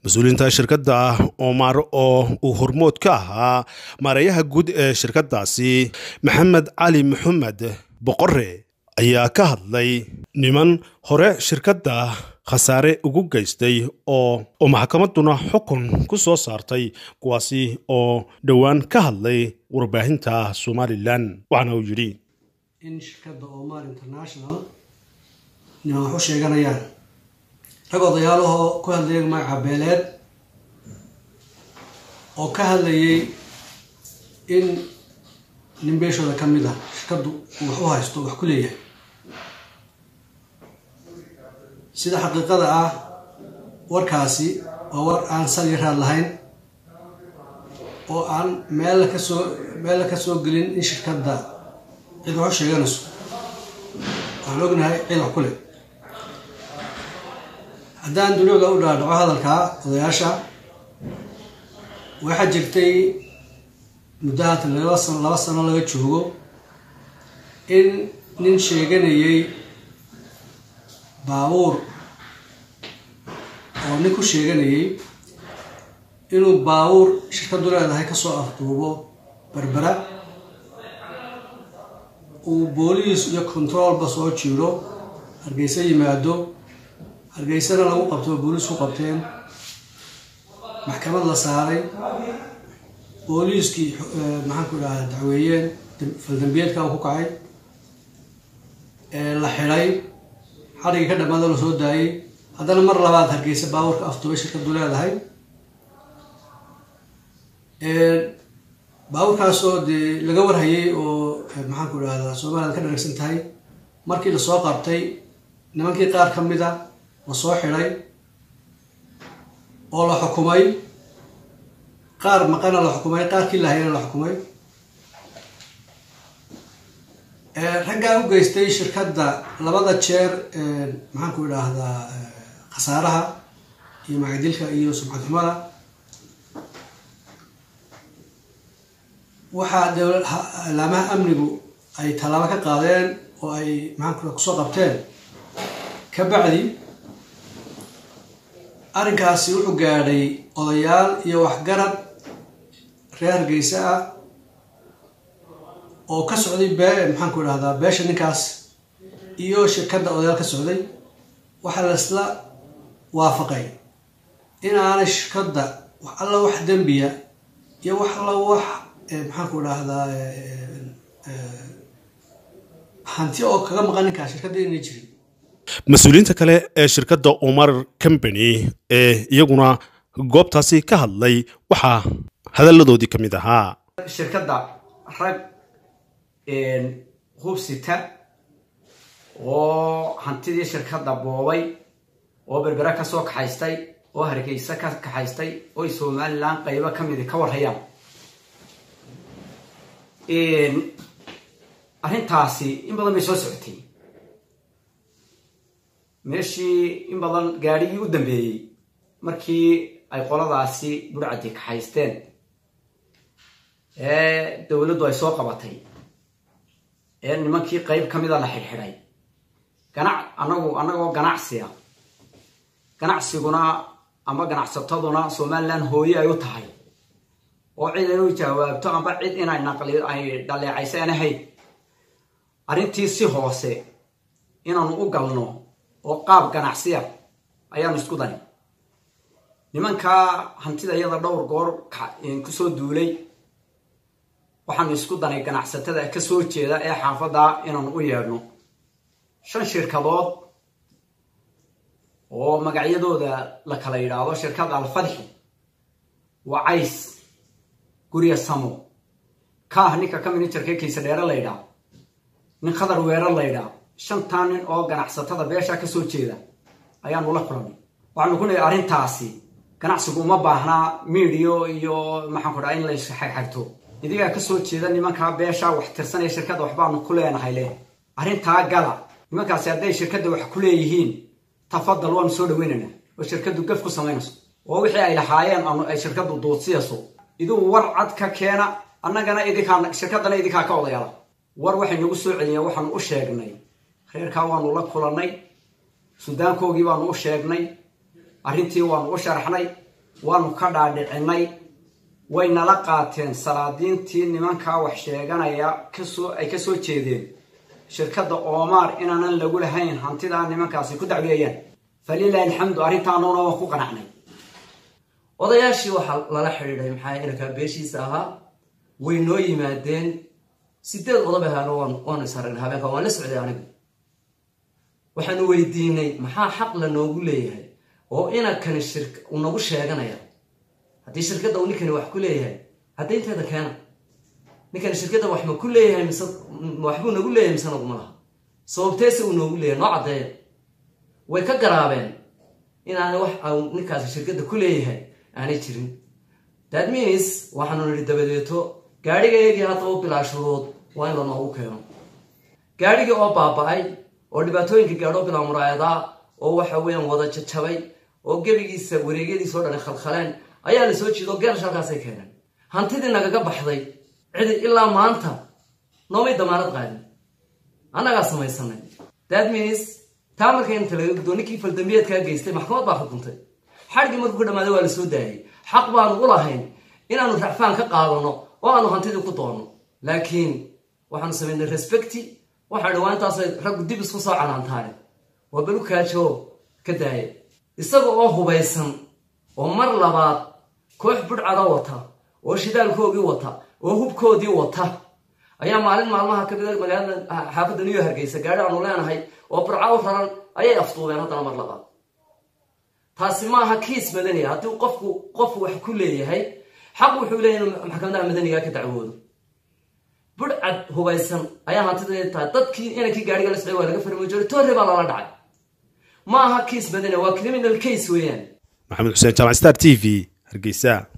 mas-uuliyiinta shirkadda omar oo uu hormood ka ahaa maareeyaha guud ee shirkaddaasi maxamed cali maxamed boqore ayaa ka hadlay niman hore shirkadda khasaare ugu geystay oo oo maxkamadduna xukun ku soo saartay kuwaasi oo dhowaan ka hadlay warbaahinta somalilan waxaana uu yidhi in shirkadda omar international niman wax u sheeganayaan rag odayaalahoo ku hadlayay magaca beeleed oo ka hadlayay in nin beeshooda ka mid ah shirkaddu uu wax u haysto wax ku leeyahay sida xaqiiqada ah warkaasi waa war aan sal iyo raad lahayn oo aan meel ka soo meel ka soo gelin in shirkadda cid wax u sheeganayso waxaan ognahay cid wax ku leh haddaan dunuuga u dhaadhaco hadalkaa odayaasha waxaa jirtay muddahaatan laba sano laba sano laga joogo in nin sheeganayay baabuur oo nin ku sheeganayay inuu baabuur shirkaddu leedahay kasoo afduubo berbera uu booliis iyo controolba soo jiiro hargeysa yimaado hargeysana lagu qabto booliisku qabteen maxkamad la saaray booliiskii maxaan ku dhaha dacweeyeen faldambiyeedka ku kacay la xidhay xadhigii ka dhamaado la soo daayay haddana mar labaad hargeysa baabuurka afduubay shirkadu leedahay baabuurkaasoo dee laga warhayay oo maxaan ku dhahdaa somaliland ka dharagsan tahay markii lasoo qabtay nimankii qaar ka mid a la soo xidhay oo la xukumay qaar maqana la xukumay qaarkii lahayana la xukumay raggaa u geystay shirkadda labada jeer maxaan ku idhaahdaa khasaaraha iyo macadilka iyo sumcad xumada waxaa alaamaha amnigu ay tallaabo ka qaadeen oo ay maxaan ku kusoo qabteen ka bacdi arrinkaasi wuxuu gaadhay odayaal iyo waxgarad reer hargeysa ah oo ka socday bee maxaan ku idhahdaa beesha ninkaas iyo shirkadda odayaal ka socday waxaa laisla waafaqay in aanay shirkadda wax alla wax dembiya iyo wax alla wax maxaan ku idhaahdaa hanti oo kaga maqan ninkaas shirkadda inay jirin mas-uuliyiinta kale ee shirkadda omar combany ee iyaguna goobtaasi ka hadlay waxaa hadalladoodii ka mid ahaa shirkadda rag hubsita oo hantidii shirkadda boobay oo berbera ka soo kaxaystay oo hargeysa ka kaxaystay oo somalilan qaybo ka midi ka warhayaan arrintaasi in badan bay soo socotay meeshii in badan gaadhigii u dambeeyey markii ay qoladaasi burcadi kaxaysteen ee dowladdu ay soo qabatay ee nimankii qayb ka mida la xidhxidhay ganac anagu annagoo ganacsiga ganacsiguna ama ganacsataduna somalilan hooye ay u tahay oo cid inuu jawaabto amba cid inay naqli ay dhaleecayso aan ahayn arrintii si hoose inaanu u galno oo qaab ganacsiya ayaanu isku dani nimankaa hantida iyada dhowr goor kusoo duulay waxaanu isku danay ganacsatada kasoo jeeda ee xaafadda inaanu u yeedhno shan shirkadood oo magacyadooda la kala yidhaahdo shirkad alfadxi wacays gurya samo kaah ninka ka minijarka kaysa dheere la ydhaa nin khadar weerar la ydhaa shantaa nin oo ganacsatada beesha kasoo jeeda ayaanu la kulanay waxaanu ku nahay arrintaasi ganacsigu uma baahnaa miidiyo iyo maxaan ku dhaha in la isxagxagto idigaa kasoo jeeda nimankaa beesha wax tirsanaya shirkadda waxbaanu ku leenahay leh arrintaa gala nimankaasi hadday shirkadda wax ku leeyihiin tafadal waanu soo dhaweynaynaa oo shirkaddu gaf ku samaynayso oo wixii ay lahaayeen ay shirkaddu duudsiyayso iduu war cad ka keena annagana idinkaa shirkaddana idinkaa ka odayaala war waxay nagu soo celiyeen waxaanu u sheegnay reerkaa waanu la kulannay sudaankoogii baanu u sheegnay arrintii waanu u sharaxnay waanu ka dhaadhicinay way nala qaateen salaadiintii nimankaa wax sheeganaya kasoo ay ka soo jeedeen shirkadda oomaar inaanan lagu lahayn hantidaa nimankaasi ku dacweeyaan falilahi alxamdu arrintaanuna waan ku qanacnay odayaashii waxaa lala xidhiidhay maxaa inankaa beeshiisa ahaa way noo yimaadeen sideed odoba ahaano waan waanu isaragna habeenka waan la socday anigu waxaanu weydiinay maxaa xaq la noogu leeyahay oo inankani shir uu nagu sheeganaya haddii shirkadda uu ninkani wax ku leeyahay caddaynteeda keena ninkani shirkadda wax ma ku leeyahay mise waxbuu nagu leeyahay mise naguma laha sababteese uu noogu leeyahay noo caddeeya way ka garaabeen inaanay wax au ninkaasi shirkadda ku leeyahay aanay jirin that means waxaanu nidhi dabadeeto gaadhigaygii hadda u bilaa shuruud waa in la noogu keeno gaadhigii oo baaba-ay oo dhibaatooyinka gaadho bilaa muraayadaa oo waxa weeyaan wada jajabay oo gebigiisa wareegyadiisa o dhan khalkhaleen ayaa la soo jiido geerash halkaasay keeneen hantidii nagaga baxday cidi ilaa maanta noomay damaanad qaadin annagaa samaysanay that means taa marka inta laga gudoo ninkii faldambiyeedkaa geystay maxkamad baa xukuntay xadhigii markuu ka dhamaaday waa la soo daayay xaq baanu u lahayn inaanu racfaan ka qaadano oo aanu hantidii ku doonno laakiin waxaanu samaynay respecti waxaa dhawaantaasay raggu dib isku soo canaantaane waa belu kaajo ka daaya isaga oo hubaysan oo mar labaad koox budhcada wata oo shidaalkoogii wata oo hubkoodii wata ayaa maalin maalmaha kamida magaalada xaafadda new hargeysa gaari aanu leenahay oo burca u raran ayay afduubeen haddana mar labaad taasi maaha kiis madaniya haddii qofku qofu wax ku leeyahay xaq wuxuu leeyahy inuu maxkamadaha madaniga ka dacwoodo budhcad hubaysan ayaa hantida tahay dadkii inankii gaariga la socday waa laga farmajooray toore baa lala dhacay ma aha kiis madaniya waa criminal case weeyaan maxamed xuseen jaamac star t v hargeysa